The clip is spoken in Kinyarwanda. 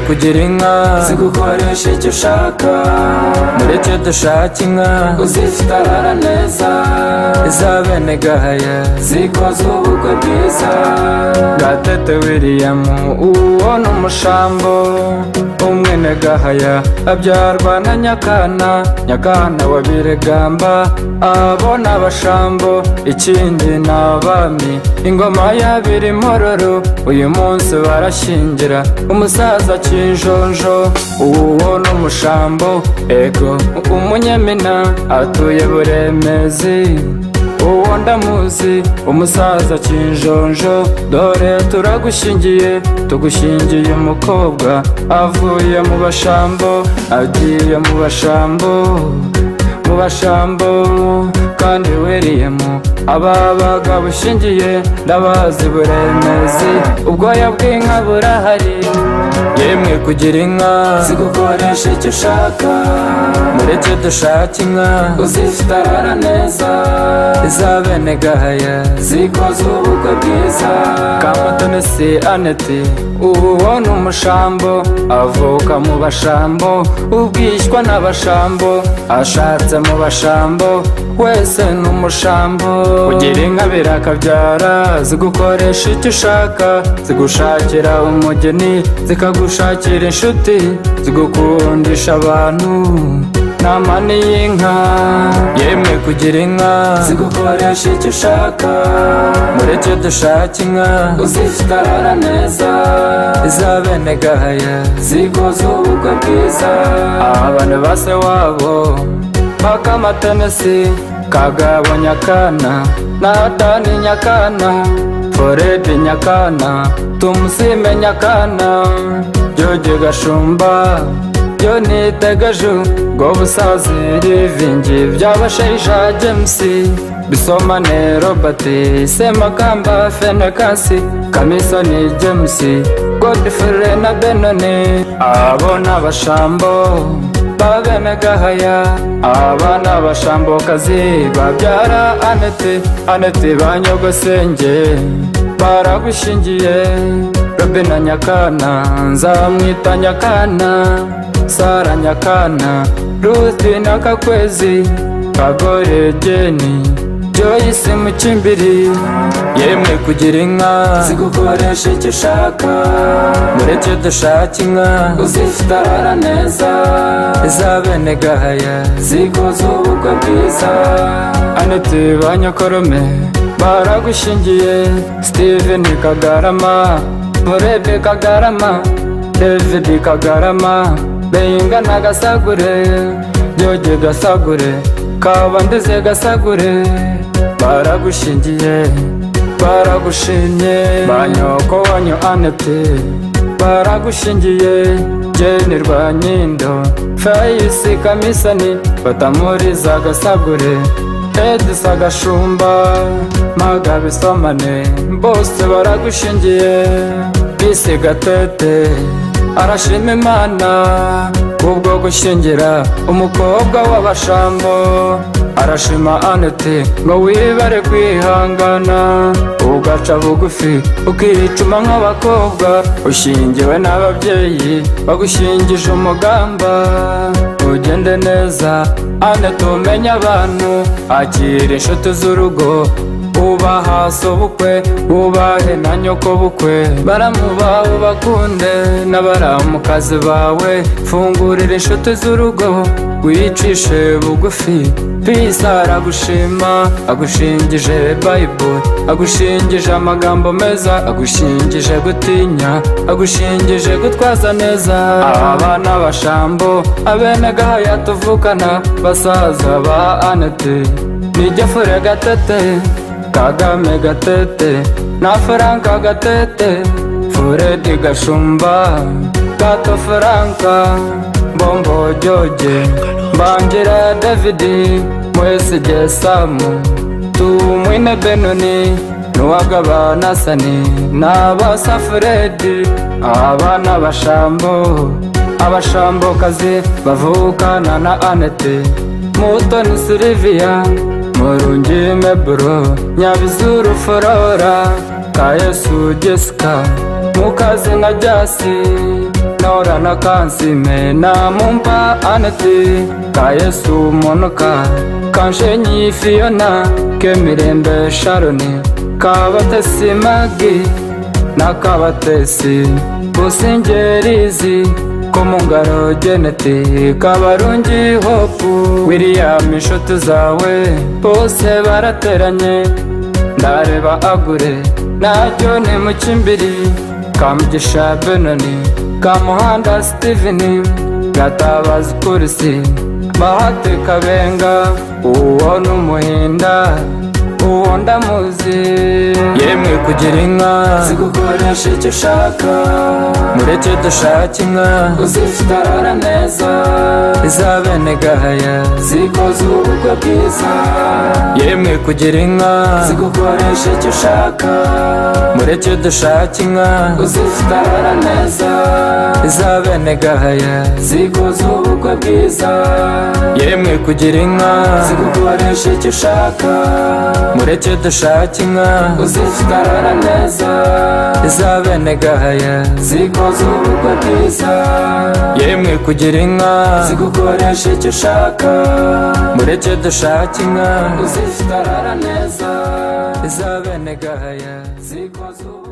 kugira inka si gukoresha icyo ushaka mureke dushake inka uzifite arara neza izabene gahaya zikoze ubukwe bwiza bwa tete wiriyamu uwo ni umushambo umwene gahaya abyarwa na nyakana nyakana wa biregamba abo ni abashambo ikindi ni abami ingoma y'abiri mororo uyu munsi barashyingira umusaza kinjonjo uwo ni umushambo ego umunyemina atuye buremezi uwo ndamuzi umusaza kinjonjo dore turagushyingiye tugushyingiye umukobwa avuye mu bashambo agiye mu bashambo mu bashambo kandi weriyemo ababaga bushingiye ndabazi buremezi ubwoya bw'inka burahari yemwe kugira inka si gukoresha icyo ushaka mureke dushake inka uzifite arara neza izabene gahaya zikoze ubukwe bwiza kamutoni si aneti uwo ni umushambo avuka mu bashambo ubwishywa n'abashambo ashatse mu bashambo wese ni umushambo kugira inka birakabyara zigukoresha icyo ushaka zigushakira umugeni zikagushakira inshuti zigukundisha abantu nama ni y'inka yemwe kugira inka si gukoresha icyo ushaka mureke dushake inka uzifite arara neza izabene gahaya zikoze ubukwe bwiza abantu ba se wabo bakamatenesi kagabo nyakana natani nyakana foredi nyakana tumusime nyakana jojo gashumba byo nitegeju bwo busazi rivingi by'abashaija jamesi bisomane robert semakamba fenekasi kamisoni jamesi godfrey na benoni abo ni abashambo babene gahaya aba ni abashambokazi babyara anete anete ba nyogosenge baragushingiye robina nyakana nzamwita nyakana sara nyakana ruti n'akakwezi kagore geni joyisi mukimbiri yemwe kugira inka zigukoresha icyo ushaka mureke dushake inka uzifite arara neza izabene gahaya zikoze ubukwe bwiza aneti ba nyokorome baragushingiye steven kagarama murebe kagarama david kagarama benga na gasagure jojo gasagure kabandize gasagure baragushingiye baragushimye banyoko wanyu anete baragushingiye jeni rwanyindo fayisi kamisani batamuriza gasagure edisa gashumba magabisomane bose baragushingiye bisi gatete arashima imana kubwo gushyingira umukobwa w'abashambo arashima anete ngo wibare kwihangana ugaca bugufi ukicuma nk'abakobwa ushingiwe n'ababyeyi bagushyingije umugamba ugende neza anete umenye abantu akira inshuti z'urugo ubaha sobukwe ubahe na nyoko bukwe baramuba ubakunde n'abaramukazi bawe fungurira inshuti z'urugo wicishe bugufi pisa aragushima agushingije bayibo agushingije amagambo meza agushingije gutinya agushingije gutwaza neza aba ni abashambo abenegahaya tuvukana basaza ba anete nijya fure gatete kagame gatete na franka gatete furedi gashumba gato franka bombo joje mbangira davidi mwese gesamu tumwine benoni nuwagabanasani n'abasa furedi aba ni abashambo abashambokazi bavukana na anete mutoni siliviya murungi mebro nyabizuru forora kayesu jesica mukazi na jasi nora na kansime namumva anete ka yesu monoka kanshenyi fiona kemirembe sharoni kabatesi magi n'akabatesi busingerizi ko mu ngaro geneti kabarungi hopu william inshuti zawe bose barateranye ndareba agure naryo ni mukimbiri kamugisha benoni kamuhanda sitiveni gatabazi kurisi bahate kabenga uwo ni umuhinda uwo ndamuzi yemwe kugira inka zigukoresha icyo ushaka mureke dushake inka uzifite arara neza izabene gahaya zikoze ubukwe bwiza yemwe kugira inka zigukoresha icyo ushaka mureke dushake inka uzifite arara neza izabene gahaya zikoze ubukwe bwiza yemwe kugira inka zigukoresha icyo ushaka mureke dushake inka uzifite arara neza izabene gahaya zikoze ubukwe bwiza yemwe kugira inka zigukoresha icyo ushaka mureke dushake inka uzifite arara neza izabene gahaya zikoze ubukwe